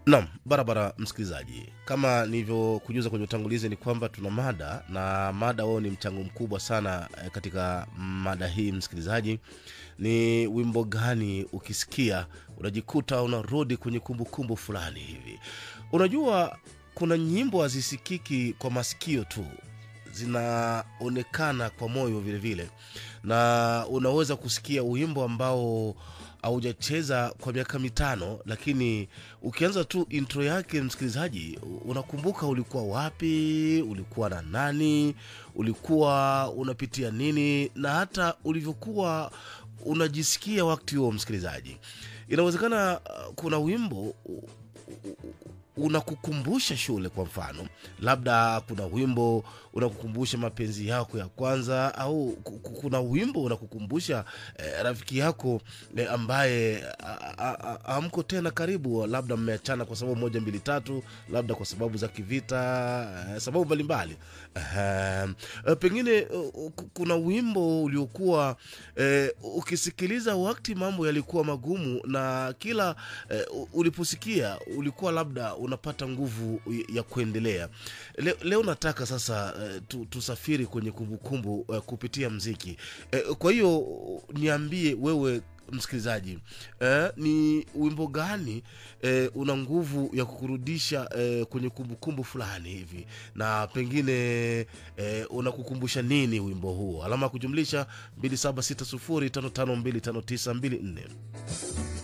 Naam, barabara msikilizaji, kama nilivyokujuza kwenye utangulizi ni kwamba tuna mada na mada wao ni mchango mkubwa sana eh, katika mada hii msikilizaji. Ni wimbo gani ukisikia unajikuta unarudi kwenye kumbukumbu fulani hivi? Unajua kuna nyimbo hazisikiki kwa masikio tu, zinaonekana kwa moyo vile vile, na unaweza kusikia wimbo ambao haujacheza kwa miaka mitano, lakini ukianza tu intro yake, msikilizaji, unakumbuka ulikuwa wapi, ulikuwa na nani, ulikuwa unapitia nini, na hata ulivyokuwa unajisikia wakati huo. Msikilizaji, inawezekana uh, kuna wimbo u- u- u- unakukumbusha shule kwa mfano labda kuna wimbo unakukumbusha mapenzi yako ya kwanza au ku- ku- kuna wimbo unakukumbusha eh, rafiki yako eh, ambaye a- a- a- hamko tena karibu labda mmeachana kwa sababu moja mbili tatu labda kwa sababu za kivita eh, sababu mbalimbali Ehem. Eh, pengine eh, ku- kuna wimbo uliokuwa eh, ukisikiliza wakati mambo yalikuwa magumu na kila eh, u- uliposikia ulikuwa labda unapata nguvu ya kuendelea leo, leo nataka sasa eh, tu, tusafiri kwenye kumbukumbu eh, kupitia mziki eh, kwa hiyo niambie wewe msikilizaji eh, ni wimbo gani eh, una nguvu ya kukurudisha eh, kwenye kumbukumbu fulani hivi na pengine eh, unakukumbusha nini wimbo huo alama ya kujumlisha 276055259254